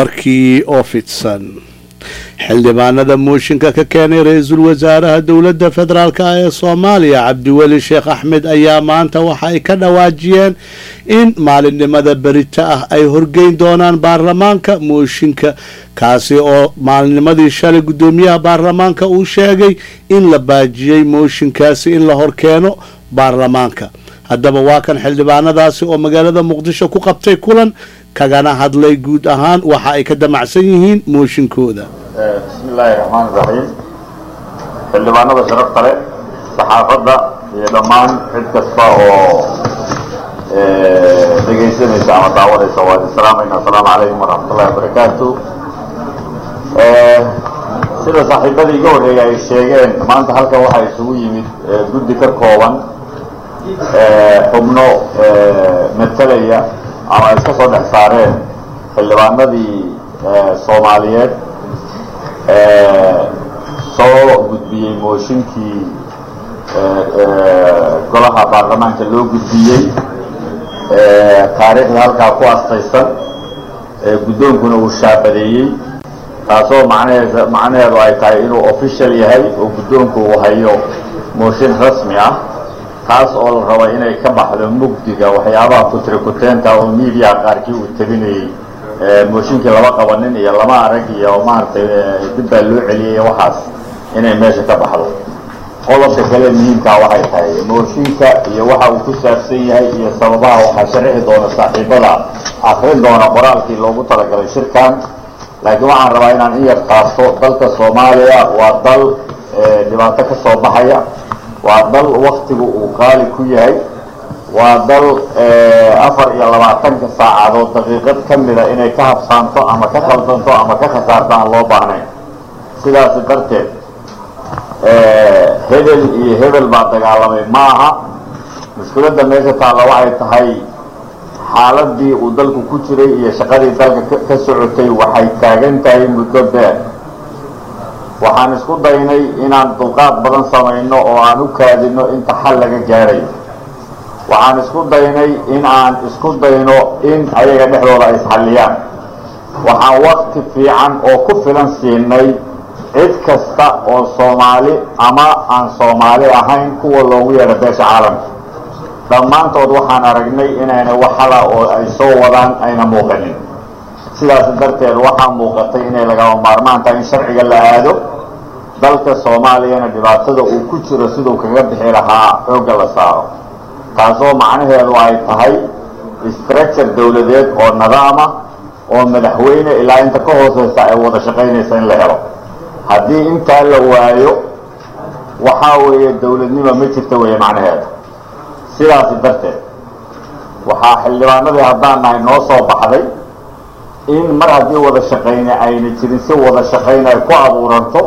warkii oo fidsan xildhibaanada mooshinka ka keenay ra-iisul wasaaraha dowladda federaalk ee soomaaliya cabdiweli sheekh axmed ayaa maanta waxa ay ka dhawaajiyeen in maalinimada berita ah ay horgeyn doonaan baarlamaanka mooshinka kaasi oo maalinnimadii shalay guddoomiyaha baarlamaanka uu sheegay in la baajiyey mooshinkaasi in la horkeeno baarlamaanka haddaba waa kan xildhibaanadaasi oo magaalada muqdisho ku qabtay kulan kagana hadlay guud ahaan waxa ay ka damacsan yihiin mooshinkooda bismi illaahi raxmaan iraxiim xildhibaanada sharafta leh saxaafadda iyo dhammaan cid kasta oo dhegaysanaysa ama daawanaysa waa idin salaamayna asalaamu calaykum waraxmatullahi wabarakaatu sida saaxiibadii iga horreeya ay sheegeen maanta halkan waxaa isugu yimid guddi ka kooban xubno matalaya ama ay iska soo dhex saareen xildhibaanadii soomaaliyeed soo gudbiyey mooshinkii golaha baarlamaanka loo gudbiyey taariikhda halkaa ku astaysan guddoonkuna uu shaabadeeyey taasoo macnaheed macnaheedu ay tahay inuu official yahay oo guddoonku uu hayo mooshin rasmi ah taas oo la raba inay ka baxdo mugdiga waxyaabaha kutrikuteenta oo miidiyaha qaarkii uu tabinayey mooshinkii lama qabanin iyo lama arag iyo maaragtay dib baa loo celiyay waxaas inay meesha ka baxdo qodobka kale muhiimkaa waxay tahay mooshinka iyo waxa uu ku saabsan yahay iyo sababaha waxaa sharixi doona saaxiibada akrin doona qoraalkii loogu talagalay shirkan laakiin waxaan rabaa inaan in yar qaato dalka soomaaliya waa dal dhibaato ka soo baxaya waa dal waktigu uu qaali ku yahay waa dal afar iyo labaatanka saacadood daqiiqad ka mida inay ka habsaanto ama ka qaldanto ama ka khasaarto aan loo baahnayn sidaasi darteed hebel iyo hebel baa dagaalamay ma aha mushkiladda meesha taalla waxay tahay xaaladii uu dalku ku jiray iyo shaqadii dalka ka socotay waxay taagan tahay muddo dheer waxaan isku daynay inaan dulqaad badan samayno oo aan u kaadino inta xal laga gaadhayo waxaan isku daynay in aan isku dayno in ayaga dhexdooda ay isxalliyaan waxaan wakti fiican oo ku filan siinay cid kasta oo soomaali ama aan soomaali ahayn kuwa loogu yeedho beesha caalamka dhammaantood waxaan aragnay inayna waxala oo ay soo wadaan ayna muuqanin sidaas darteed waxaa muuqatay inay lagama maarmaan tahay in sharciga la aado dalka soomaaliyana dhibaatada uu ku jiro siduu kaga bixi lahaa xoogga la saaro taasoo macnaheedu ay tahay structure dawladeed oo nidaama oo madaxweyne ilaa inta ka hooseysa ay wada shaqaynaysa in la helo haddii intaa la waayo waxaa weeye dawladnimo ma jirta weeye macnaheeda sidaasi darteed waxaa xildhibaanadii haddaan nahay noo soo baxday in mar haddii wada shaqayne ayna jirin si wada shaqayn ay ku abuuranto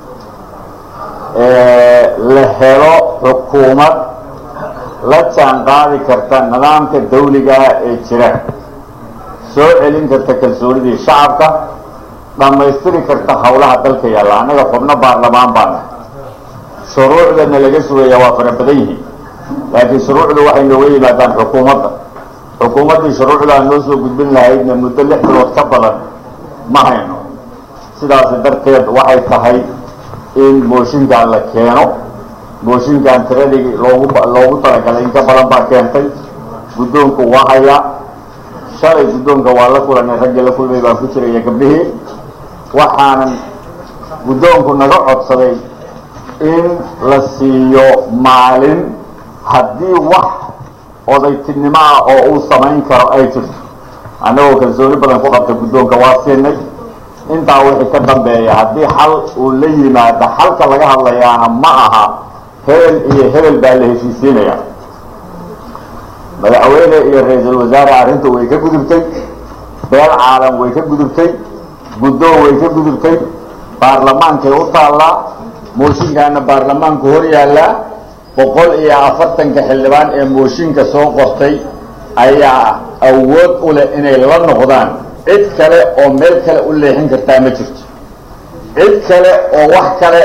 la helo xukuumad la jaan qaadi karta nidaamka dawligaah ee jira soo celin karta kalsoonidii shacabka dhammaystiri karta howlaha dalka yaalla annaga xubno baarlamaan baa nahay shuruucdana laga sugaya waa fara badan yihiin laakiin shuruucdu waxay nooga yimaadaan xukuumadda xukuumaddii shuruucdaa noo soo gudbin lahaydna muddo lix bilood ka badan ma hayno sidaasi darteed waxay tahay in mooshinkan la keeno mooshinkan tiradii loogu loogu talagalay in ka badan baa keentay guddoonku waa hayaa shalay guddoonka waa la kulanay raggii la kulmay baan ku jiraya gabdhihii waxaanan guddoonku naga codsaday in la siiyo maalin haddii wax odaytinimo ah oo uu samayn karo ay jirto annagoo kalsooni badan ku qabta guddoonka waa siinay intaa wixii ka dambeeya haddii xal uu la yimaado xalka laga hadlayaana ma aha hebel iyo hebel baa la heshiisiinaya madaxweyne iyo ra-iisul wasaare arrinta way ka gudubtay beel caalam way ka gudubtay guddoon way ka gudubtay baarlamaankay u taallaa mooshinkaana baarlamaanku hor yaallaa boqol iyo afartanka xildhibaan ee mooshinka soo qortay ayaa awood u leh inay la noqdaan cid kale oo meel kale u leexin kartaa ma jirto cid kale oo wax kale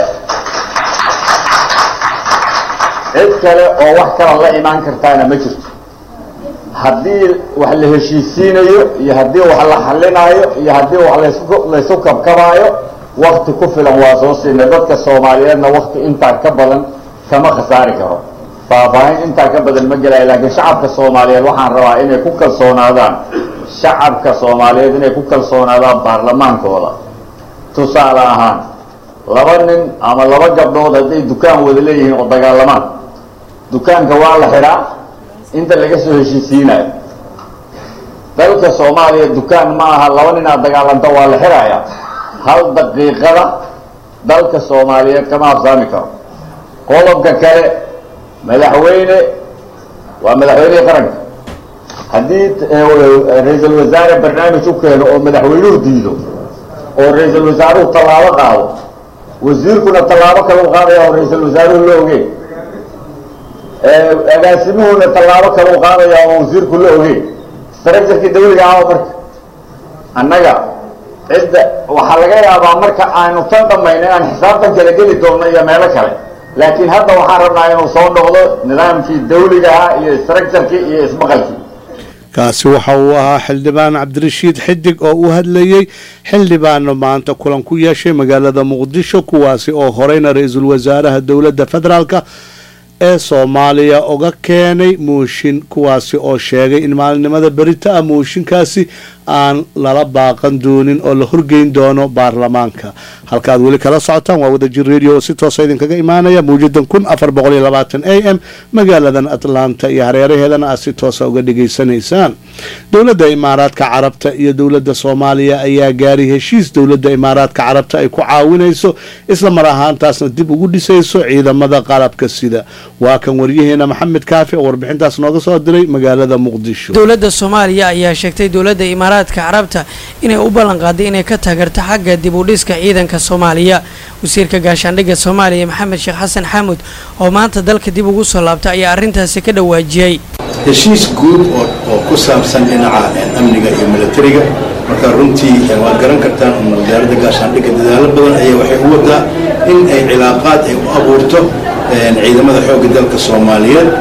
cid kale oo wax kala la imaan kartaana ma jirto haddii wax la heshiisiinayo iyo haddii wax la xalinaayo iyo haddii wax lasku laysu kabkabaayo wakti ku filan waa soo siinay dadka soomaaliyeedna wakti intaa ka badan kama khasaari karo faahfaahin intaa ka badan ma gelayo laakiin shacabka soomaaliyeed waxaan rabaa inay ku kalsoonaadaan shacabka soomaaliyeed inay ku kalsoonaadaan baarlamaankooda tusaale ahaan laba nin ama laba gabdhood hadday dukaan wada leeyihiin oo dagaalamaan dukaanka waa la xidhaa inta laga soo heshiisiinayo dalka soomaaliya dukaan ma aha laba nin aad dagaalanto waa la xidhaya hal daqiiqada dalka soomaaliyeed kama habsaami karo qodobka kale madaxweyne waa madaxweynihii qaranka haddii ra-iisul wasaare barnaamij u keeno oo madaxweynuhu diido oo ra-iisul wasaaruhu tallaabo qaado wasiirkuna tallaabo kale u qaadaya oo ra-iisul wasaaruhu la ogeyn agaasimuhuna tallaabo kale u qaadaya oo wasiirku la ogeyn structurkii dawliga ah marka annaga cidda waxaa laga yaabaa marka aanu tan dhamayno inaan xisaabtan kala geli doonno iyo meelo kale laakiin hadda waxaan rabnaa inuu soo noqdo nidaamkii dawliga ah iyo structurkii iyo ismaqalkii kaasi waxa uu ahaa xildhibaan cabdirashiid xidig oo u hadlayey xildhibaano maanta kulan ku yeeshay magaalada muqdisho kuwaasi oo horeyna ra-iisul wasaaraha dowladda federaalka ee soomaaliya uga keenay muushin kuwaasi oo sheegay in maalinimada berita ah muushinkaasi aan lala baaqan doonin oo la horgeyn doono baarlamaanka halkaad weli kala socotaan waa wadajir radio oo si toosa idinkaga imaanaya mawjadan kun afar boqol iyo labaatan a m magaaladan atlanta iyo hareeraheedana aad si toosa uga dhigaysanaysaan dowladda imaaraadka carabta iyo dowladda soomaaliya ayaa gaaray heshiis dowladda imaaraadka carabta ay ku caawinayso isla mar ahaantaasna dib ugu dhisayso ciidamada qalabka sida waa kan waryaheena maxamed kaafi oo warbixintaas nooga soo diray magaalada muqdisho dowladda soomaaliya ayaa sheegtay dowladda imaaraadka carabta inay u ballanqaaday inay ka taageerto xagga dib u dhiska ciidanka soomaaliya wasiirka gaashaandhigga soomaaliya maxamed sheekh xasan xaamud oo maanta dalka dib ugu soo laabtay ayaa arrintaasi ka dhawaajiyey heshiis guud oo ku saabsan dhinaca amniga iyo milatariga marka runtii waad garan kartaan un wasaaradda gaashaandhigga dadaalo badan ayaa waxay u wadaa in ay cilaaqaad ay u abuurto ciidamada xoogga dalka soomaaliyeed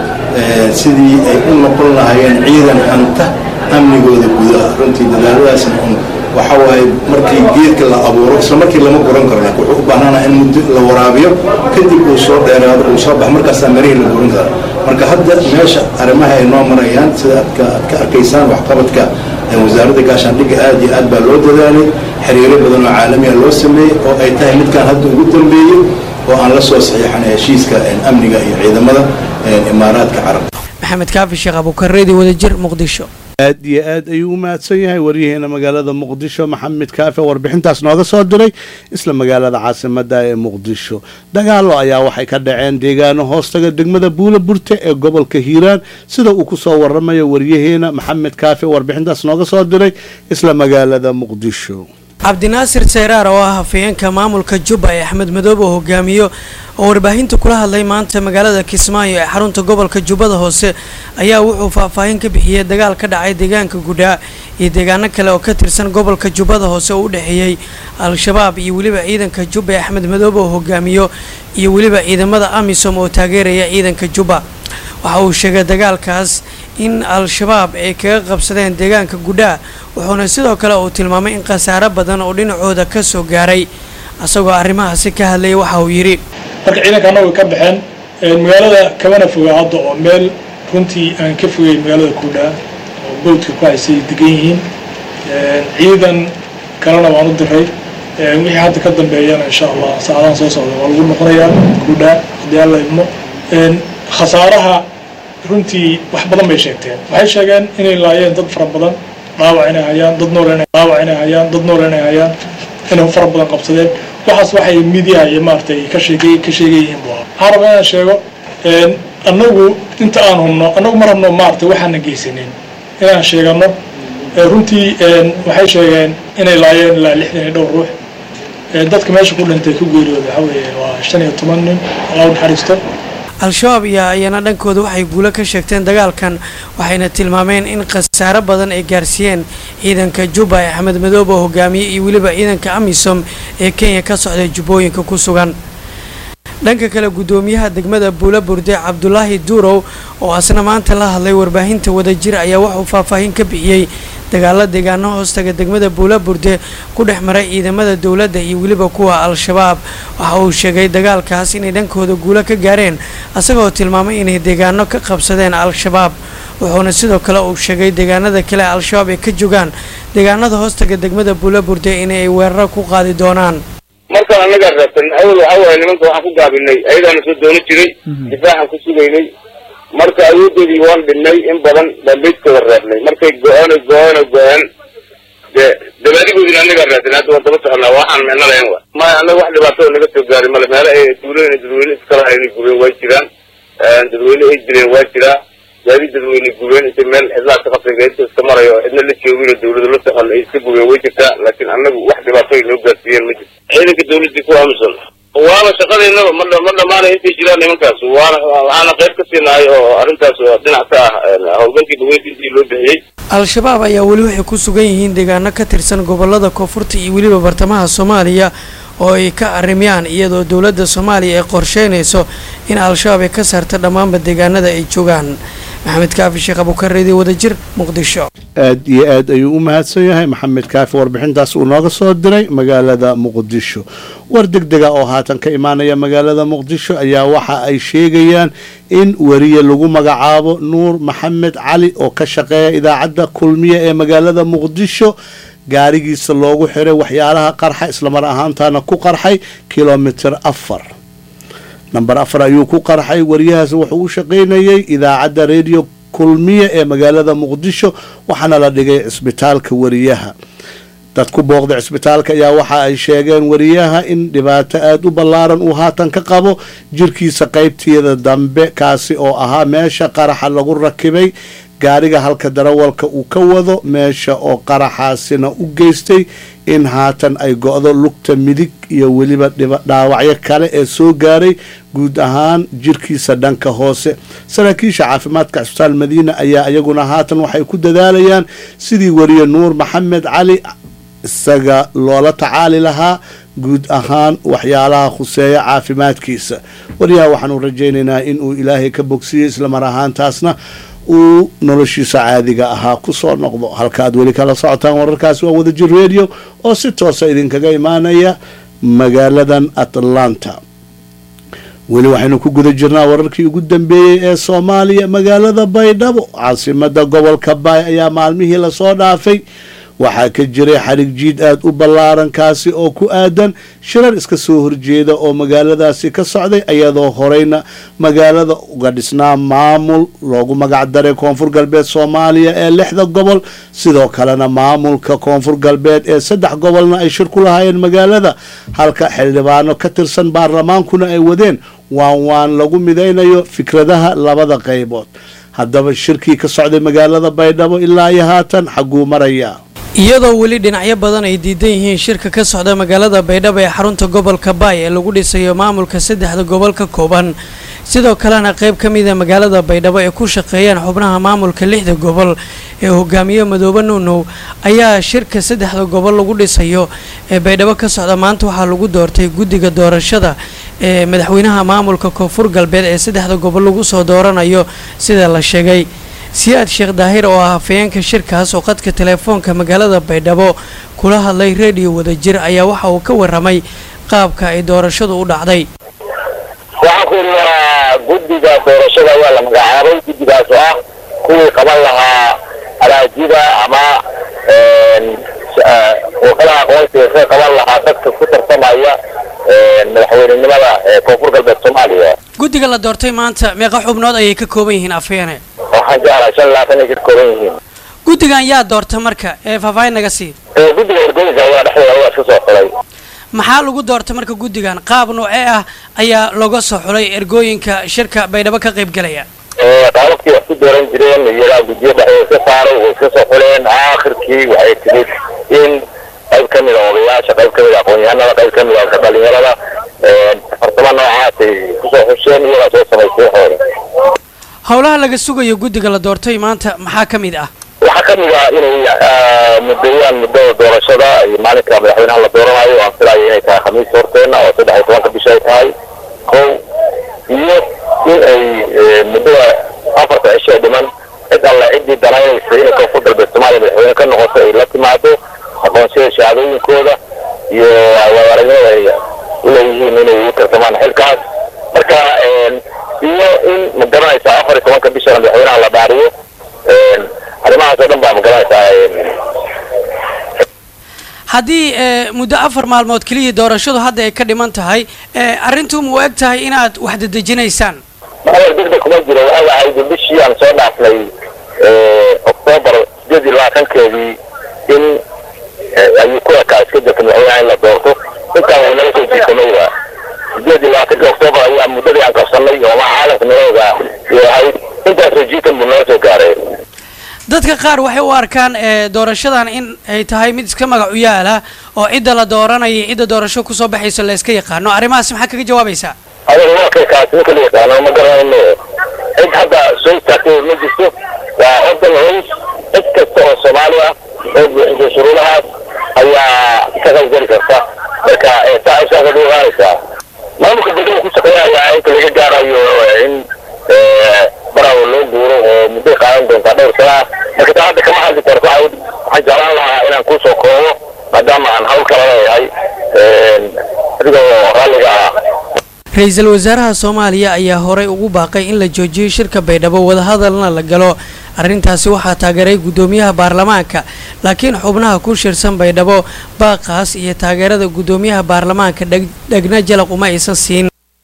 sidii ay u noqon lahaayeen ciidan hanta amnigooda gudaha runtii dadaaladaasna un waxa waaye markii geedka la abuuro isla markii lama guran karo laakiin wuxuu u baahnana in muddo la waraabiyo kadib uu soo dheeraado uu soo baxo markaasaa marihii la guran kara marka hadda meesha arrimaha ay noo marayaan sida aadka aad ka arkaysaan waxqabadka wasaaradda gaashaandhigga aad iyo aad baa loo dadaalay xiriiro badan oo caalamiya loo sameeyey oo ay tahay midkaan hadda ugu dambeeyey oo aan la soo saxiixanay heshiiska amniga iyo ciidamada imaaraadka carabta maxamed kaafi sheekh abuukareedi wadajir muqdisho aad iyo aad ayuu u mahadsan yahay waryaheena magaalada muqdisho maxamed kaafe warbixintaas nooga soo diray isla magaalada caasimada ee muqdisho dagaalo ayaa waxay ka dhaceen deegaano hoostaga degmada buula burte ee gobolka hiiraan sida uu kusoo waramayo waryaheena maxamed kaafe warbixintaas nooga soo diray isla magaalada muqdisho cabdinaasir seyraar oo ah hafayeenka maamulka jubba ee axmed madoobe oo hogaamiyo oo warbaahinta kula hadlay maanta magaalada kismaayo ee xarunta gobolka jubbada hoose ayaa wuxuu faahfaahin ka bixiyey dagaal ka dhacay deegaanka gudhaa iyo deegaano kale oo ka tirsan gobolka jubbada hoose oo u dhexeeyey al-shabaab iyo weliba ciidanka jubba ee axmed madoobe oo hogaamiyo iyo weliba ciidamada amisom oo taageeraya ciidanka jubba waxa uu sheegay dagaalkaas in al-shabaab ay kaga qabsadeen deegaanka gudhaa wuxuuna sidoo kale uu tilmaamay in khasaaro badan oo dhinacooda ka soo gaaray isagoo arrimahaasi ka hadlayay waxa uu yidhi marka ciidankaana way ka baxeen magaalada kamana fogaa hadda oo meel runtii aan ka fogay magaalada kudhaa oo bowdka ku haysay degan yihiin ciidan kalena waan u diray wixii hadda ka dambeeyana insha allah saacadahan soo socda waa lagu noqonayaa kudhaa haddii alla idmo khasaaraha runtii wax badan bay sheegteen waxay sheegeen inay laayeen dad fara badan dhaawac inay hayaan dad nool dhaawac inay hayaan dad nool inay hayaan inay fara badan qabsadeen waxaas waxay midiyaha iyo maaragtay ka sheegay ka sheegayihiin bu waxaan rabaa inaan sheego annagu inta aan hubno annagu ma rabno maaragtay waxaana geysanin inaan sheegano runtii waxay sheegeen inay laayeen ilaa lixdan iyo dhowr ruux dadka meesha ku dhintay ku geeriyooda waxa weeye waa shan iyo toban nin allah u naxariisto al-shabaab iyo ayana dhankooda waxay guulo ka sheegteen dagaalkan waxayna tilmaameen in khasaaro badan ay gaarsiiyeen ciidanka jubba ee axmed madoobe oo hogaamiye iyo weliba ciidanka amisom ee kenya ka socday jubbooyinka ku sugan dhanka kale guddoomiyaha degmada buula burde cabdulaahi duurow oo asna maanta la hadlay warbaahinta wadajir ayaa waxauu faahfaahin ka bixiyey dagaalo deegaano hoostaga degmada buula burde ku dhex maray ciidamada dowladda iyo weliba kuwa al-shabaab waxa uu sheegay dagaalkaas inay dhankooda guulo ka gaareen asagoo tilmaamay inay deegaano ka qabsadeen al-shabaab wuxuuna sidoo kale uu sheegay deegaanada kale al-shabaab ay ka jogaan deegaanada hoostaga degmada buula burde inay weeraro ku qaadi doonaan markaan annagaa raabsan awal waxaa waaye nimanka waxaan ku gaabinay ayadaana soo doono jiray difaacan ku sugaynay marka awoodoodii waan dhinnay in badan baan beydkooda reebnay markay go-aan go-aan go-aan dee dabaadigoodina annagaa raadsan hadda waan daba soconaa waxaan micno lahayn wa maya annaga wax dhibaatada naga soo gaari male meelo ay duulooyin dadweyne iskala haynay gureen waa jiraan dadweyne ay jireen waa jiraa gaadi dadweyne gureen intay meel cidlaa ka qabtay gaadidka iska marayo oo cidna la joogin oo dawlada la socon ay iska gureen way jirtaa laakiin annagu wax dhibaatooy noo gaarsiiyeen ma jirto ciidanka dawladii ku aamusan waana shaqadeennaba ma ma dhamaanay intay jiraan nimankaas waana waxaana qayb ka siinahay oo arrintaas oo dhinac ka ah howlgalkii dhaweyntiisii loo bixiyey al-shabaab ayaa weli waxay ku sugan yihiin deegaano ka tirsan gobolada koonfurta iyo weliba bartamaha soomaaliya oo ay ka arrimiyaan iyadoo dowladda soomaaliya ay qorsheynayso in al-shabaab ay ka saarta dhammaanba deegaanada ay joogaan maxamed kaafi sheekh abukareedi wadajir muqdisho aad iyo aad ayuu u mahadsan yahay maxamed kaafi warbixintaas uu nooga soo diray magaalada muqdisho war degdega oo haatan ka imaanaya magaalada muqdisho ayaa waxa ay sheegayaan in weriye lagu magacaabo nuur maxamed cali oo ka shaqeeya idaacadda kulmiye ee magaalada muqdisho gaarigiisa loogu xiray waxyaalaha qarxa islamar ahaantaana ku qarxay kilomitir afar namber afar ayuu ku qarxay wariyahaas wuxuu u shaqaynayay idaacadda radio kulmiye ee magaalada muqdisho waxaana la dhigay cisbitaalka wariyaha dad ku booqda cisbitaalka ayaa waxa ay sheegeen wariyaha in dhibaato aada u ballaaran uu haatan ka qabo jirkiisa qaybteeda dambe kaasi oo ahaa meesha qaraxa lagu rakibay gaariga halka darawalka uu ka wado meesha oo qaraxaasina u geystay in haatan ay go-do lugta midig iyo weliba dhaawacyo kale ee soo gaaray guud ahaan jirkiisa dhanka hoose saraakiisha caafimaadka cisbitaal madiina ayaa iyaguna haatan waxay ku dadaalayaan sidii wariye nuur maxamed cali isaga loola tacaali lahaa guud ahaan waxyaalaha khuseeya caafimaadkiisa wariyaha waxaanu rajaynaynaa inuu ilaahay ka bogsiyey islamar ahaantaasna uu noloshiisa caadiga ahaa kusoo noqdo halka aad weli kala socotaan wararkaasi waa wadajir radio oo si toosa idinkaga imaanaya magaaladan atlanta weli waxaynu ku guda jirnaa wararkii ugu dambeeyey ee soomaaliya magaalada baydhabo caasimada gobolka baay ayaa maalmihii lasoo dhaafay waxaa ka jiray xarig jiid aada u ballaaran kaasi oo ku aadan shirar iska soo horjeeda oo magaaladaasi ka socday iyadoo horeyna magaalada uga dhisnaa maamul loogu magac daray koonfur galbeed soomaaliya ee lixda gobol sidoo kalena maamulka koonfur galbeed ee saddex gobolna ay shir ku lahaayeen magaalada halka xildhibaano ka tirsan baarlamaankuna ay wadeen waan waan lagu midaynayo fikradaha labada qaybood haddaba shirkii ka socday magaalada baydhabo ilaa iyo haatan xagguu maraya iyadoo weli dhinacyo badan ay diidan yihiin shirka ka socda magaalada baydhabo ee xarunta gobolka baay ee lagu dhisayo maamulka saddexda gobol ka kooban sidoo kalena qayb ka mida magaalada baydhabo ay ku shaqeeyaan xubnaha maamulka lixda gobol ee hogaamiye madoobe nuunow ayaa shirka saddexda gobol lagu dhisayo ee baydhabo ka socda maanta waxaa lagu doortay guddiga doorashada ee madaxweynaha maamulka koonfur galbeed ee saddexda gobol lagu soo dooranayo sida la sheegay siyaad sheekh daahir oo ah hafayeenka shirkaas oo qadka teleefoonka magaalada baydhabo kula hadlay reediyo wadajir ayaa waxa uu ka waramay qaabka ay doorashadu u dhacday waxaan ku yidhi waa guddiga doorashada waa la magacaabay guddigaas oo ah kuwii qaban lahaa araajida ama wakalaha aqoonsiga ka qaban lahaa dadka ku tartamaya madaxweynenimada koonfur galbeed soomaaliya guddiga la doortay maanta meeqa xubnood ayay ka kooban yihiin afhayeene waxaan jeclahay shan labaatan ay ka kooban yihiin guddigan yaa doorta marka ee faahfaahin naga sii guddiga ergooyinka ayaa dhexdooda waa iska soo xulay maxaa lagu doorta marka guddigan qaab noocee ah ayaa looga soo xulay ergooyinka shirka baydhabo ka qayb galaya qaababkii wax ku dooran jireen iyagaa guddiyo dhexdooda iska saaray way iska soo xuleen aakhirkii waxay timid in qayb ka mida odayaasha qayb ka mida aqoon-yahanada qayb ka mida ka dhalinyarada farsamo noocaasay kusoo xusheen iyagaa soo samaystay waxooda howlaha laga sugayo guddiga la doortay maanta maxaa ka mid ah waxaa ka mid ah inay muddeeyaan muddada doorashada iyo maalinka madaxweynaha la dooranayo aan filayo inay tahay khamiis horteena oo saddex iyo tobanka bisha ay tahay kow iyo in ay muddada afarta cisho ee dhiman cid alle ciddii danaynaysa inay koonfur galbeed soomaaliya madaxweyne ka noqoto ay la timaado aqoonsiyada shahaadooyinkooda iyo waaaragnimada ay uleeyihiin inay u tartamaan xilkaas marka iyo in ma garanaysaa afar iyo tobanka bishana madaxweynaha la dhaariyo arrimahaas oo dhan baa ma garanaysaa haddii muddo afar maalmood keliya doorashadu hadda ay ka dhiman tahay arrintu ma u eg tahay inaad wax dedejinaysaan maal degdeg kuma jiro waxay ahayd bishii aan soo dhaafnay octoobar sideed iyo labaatankeedii in ayuu ku ekaa iska jirta madaxweynaha in la doorto intaan way naga soo jiitamay sideed iyo labaatanki octoobar ayaa muddadii aan qabsanay oo ma caalamka nalooga iyo ahayd intaasoo jiitan buu naga soo gaaray dadka qaar waxay u arkaan doorashadan in ay tahay mid iska magac u yaala oo cidda la dooranaya cidda doorasho kusoo baxayso la iska yaqaano arrimahaas maxaa kaga jawaabaysaa adiga waa kay kaasi ninka la yaqaano ma garanayno cid hadda soo istaagtay ma jirto waa ordan hoys cid kasta oo soomaali ah oo buuxisay shuruudahaas ayaa ka qaybgeli karta marka saa isaasa dhuuqaanaysaa maamulka degmada ku shaqeynaya inta laga gaarayo in barawa loo guuro oo mudday qaadan doontaa dhowr sana marka taa hadda kama hadli karto waxaan jeclaan lahaa inaan kusoo koobo maadaama aan hawl kala leeyahay adigoo raalliga ah ra-iisul wasaaraha soomaaliya ayaa horey ugu baaqay in la joojiyo shirka baydhabo wadahadalna la galo arrintaasi waxaa taageeray guddoomiyaha baarlamaanka laakiin xubnaha ku shirsan baydhabo baaqaas iyo taageerada guddoomiyaha baarlamaanka dhegna jalaq uma aysan siin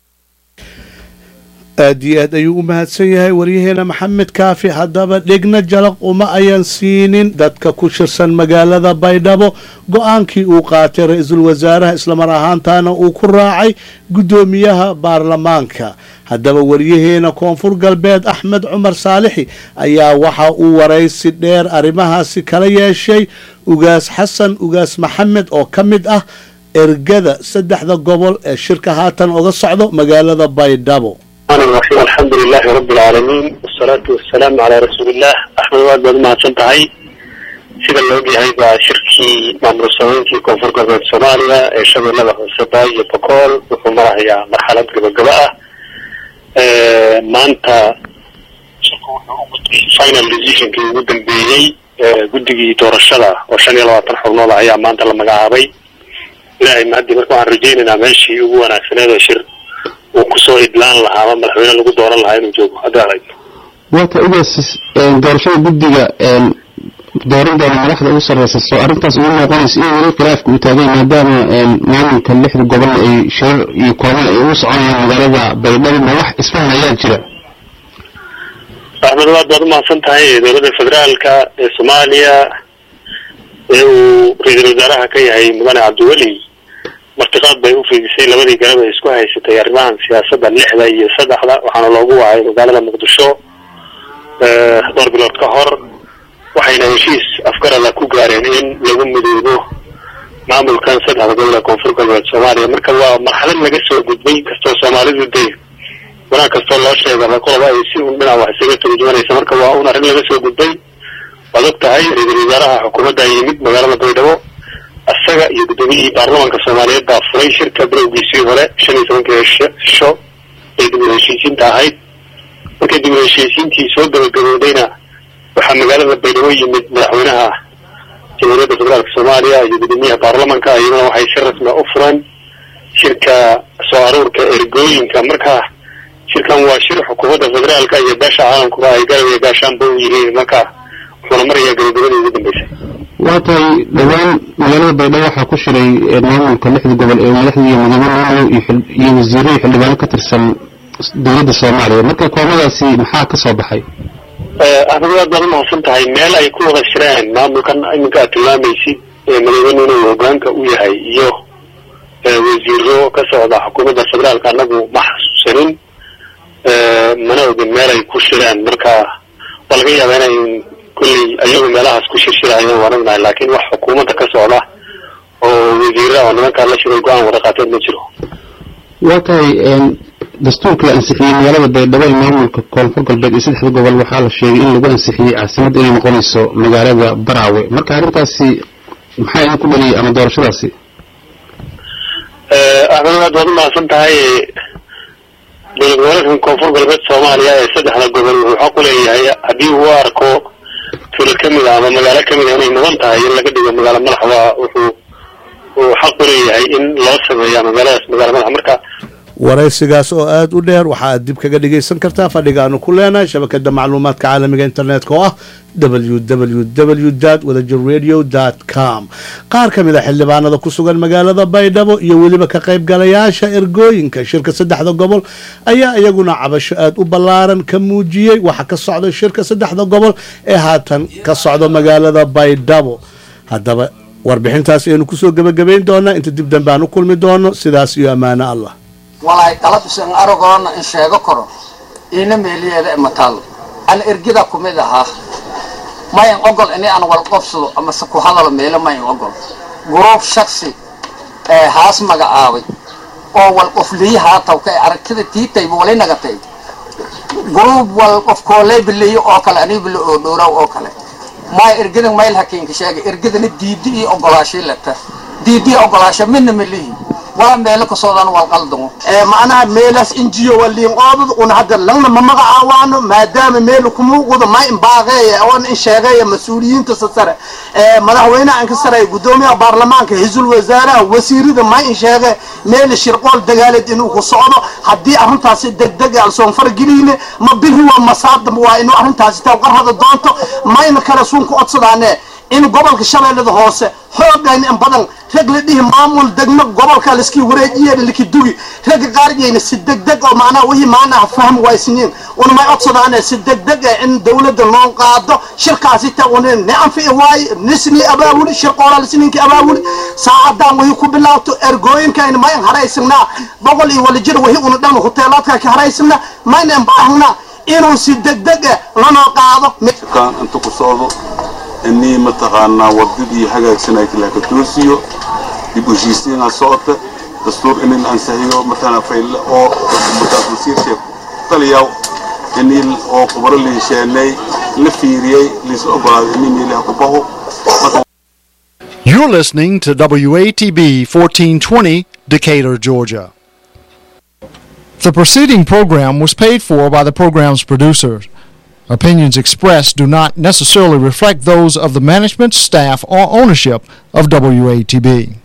aada iyo aad ayuu u mahadsan yahay waryaheena maxamed kaafi haddaba dhegna jalaq uma ayan siinin dadka ku shirsan magaalada baydhabo go-aankii uu qaatay ra-iisul wasaaraha islamar ahaantaana uu ku raacay guddoomiyaha baarlamaanka haddaba waryaheena koonfur galbeed axmed cumar saalixi ayaa waxa uu waraysi dheer arrimahaasi kala yeeshay ugaas xasan ugaas maxamed oo ka mid ah ergada saddexda gobol ee shirka haatan oga socdo magaalada baydhabo الرحيم الحمد لله رب العالمين والصلاة والسلام على رسول الله أحمد واد باد ما سنتهي sida la ogyahay baa shirkii maamul sameyntii koonfur galbeed soomaaliya ee shabeellada hoose baay iyo bokool wuxuu marahayaa marxalad gabagaba ah maanta final decisionkii ugu dambeeyey guddigii doorashada oo shan iyo labaatan xubnood ah ayaa maanta la magacaabay ilaahay mahaddi marka waxaan rajaynaynaa meeshii ugu wanaagsaneed ee shir uu kusoo idlaan lahaa ama madaxweyne lagu dooran lahaa inuu joogo haddii aragno waata ugaas doorashada guddiga dooran doona madaxda ugu sarreysa soo arrintaas ugu noqonaysa in weli khilaafka uu taagay maadaama maamulka lixda gobol ay shirar iyo kulamo ay ugu soconayaan magaalada baydhabo ma wax isfahan ayaa jira axmed waad baad umahadsan tahay dowladda federaalka ee soomaaliya ee uu ra-iisul wasaaraha ka yahay mudane cabdiweli martiqaad bay u fiidisay labadii garab ay isku haysatay arrimahan siyaasadda lixda iyo saddexda waxaana loogu wacay magaalada muqdisho dhowr bilood ka hor waxayna heshiis afgarada ku gaareen in lagu midoobo maamulkan saddexda gobol ee koonfur galbeed soomaaliya marka waa marxalad laga soo gudbay kastoo soomaalidu dee wanaag kastoo loo sheega qoloba ay si un dhinac wax isaga turjumanaysa marka waa un arrin laga soo gudbay waad og tahay ra-iisul wasaaraha xukuumadda yimid magaalada baydhabo isaga iyo guddoomiyihii baarlamaanka soomaaliyeed baa furay shirka bilowgiisii hore shan iyo tobankii cisho ee dib u heshiisiinta ahayd markii dib u heshiisiintii soo gabagaboodayna waxaa magaalada baydhabo yimid madaxweynaha jamhuuriyadda federaalka soomaaliya iyo guddoomiyaha baarlamanka iyaduna waxay si rasmi u fureen shirka soo aruurka ergooyinka marka shirkan waa shir xukuumadda federaalka iyo beesha caalamkuba ay garab iyo gaashaanba u yihiin marka wuxuuna marayaa gabagabadii ugu dambeysay waa tahay dhowaan magaalada baydhabo waxaa ku shiray maamulka lixda gobol ee madaxda iyo madaxweynuhu iyo wasiiro iyo xildhibaano ka tirsan dowladda soomaaliya marka koomadaasi maxaa ka soo baxay axmed waad baad umahadsan tahay meel ay ku wada shireen maamulkan iminka aad tilmaamaysid madaxweynuhuna uu hogaanka u yahay iyo wasiiro ka socda xukuumadda federaalka anagu ma xasuusanin mana ogin meel ay ku shireen marka waa laga yaabaa inay kulley ayagu meelahaas ku shirshirayeen waan ognahay laakiin wax xukuumadda ka socda oo wasiira oo nimankaa la shiray go-aan wada qaateen ma jiro waa tahay dastuurka la ansixiyey magaalada baydhabo ee maamulka koonfur galbeed iyo saddexda gobol waxaa la sheegay in lagu ansixiyey caasimad inay noqonayso magaalada baraawe marka arrintaasi maxaa idin ku dhaliyay ama doorashadaasi axmed waad waad umahadsan tahay dowlad goboleedkan koonfur galbeed soomaaliya ee saddexda gobol wuxuu xaq u leeyahay haddii uu arko tuulad ka mid a ama magaalo ka mid a inay mudan tahay in laga dhigo magaalo madaxda wuxuu uu xaq u leeyahay in loo sameeyo magaaladaas magaalo madax marka waraysigaas oo aada u dheer waxa aad dib kaga dhegaysan kartaa fadhigaanu ku leenahay shabakada macluumaadka caalamiga internetka oo ah www wadajir radio com qaar ka mid a xildhibaanada ku sugan magaalada baydhabo iyo weliba ka qaybgalayaasha ergooyinka shirka saddexda gobol ayaa iyaguna cabasho aada u ballaaran ka muujiyey waxa ka socda shirka saddexda gobol ee haatan ka socda magaalada baydhabo haddaba warbixintaas aynu kusoo gebagabayn doonaa inta dib dambe aan u kulmi doono sidaas iyo ammaano allah walaay qalabsan aragoona in sheego karo iina meeliyeeda mataal an ergida kumid ahaa mayan ogol ini aan wal qofsado ama se ku hadalo meelo mayan ogol guruub shaksi ee haas magacaabay oo wal qofliyi haataw ka aragtida tiitayba wali nagatay guruub wal qof kooley biliyo oo kale anii bilo oo dhowraw oo kale maya ergidan mayl hakiinka sheegay ergidana diidi iyo ogolaashay lata diidi iyo ogolaasho midna melihi waa meelo kasoodan wal qaldamo macnaha meelaas injiyo waliin qoobad una hadda langna ma magacaawaano maadaama meel kumuuqdo ma imbaaqeeya oon in sheegaya mas-uuliyiinta sare madaxweynaha in ka sareeya gudoomiyaha baarlamaanka hisul wasaaraha wasiirada ma in sheege meel shirqool dagaaleed inuu ku socdo haddii arrintaasi degdeg aan soon fargeliyne ma bihi waa masaadam waa inuu arrintaasi tawqarhada doonto mayna kale suun ku codsadaane in gobolka shabeellada hoose xoogayna in badan rag la dhihi maamul degmo gobolka laskii wareejiye laki dugi ragga qaariyayna si degdeg oo macnaha wixii maanaha fahm waysniin una may codsadaane si degdeg ah in dawladda loo qaado shirkaasi ta una ni anfici waaye nisni abaawuli shirqoola lisniinki abaawuli saacadan wixii ku bilaabto ergooyinkayna mayn haraysanaa boqol iyo wala jir wixii una dhan hoteelaadka ka haraysanaa mayna inbaahnaa inuu si degdeg ah lanoo qaado inta ku socdo inii mataqaanaa wadadii hagaagsanay laka toosiyo dib u heshiisiinaa socota dastuur in la ansaxiyo matala fayle oo markaas wasiirsheeg taliyaw inii oo khubaro la hesheenay la fiiriyey liis ogolaaday inii meelaha ku baho You're listening to WATB 1420, Decatur, Georgia. The preceding program was paid for by the program's producers. Opinions expressed do not necessarily reflect those of the management, staff, or ownership of WATB.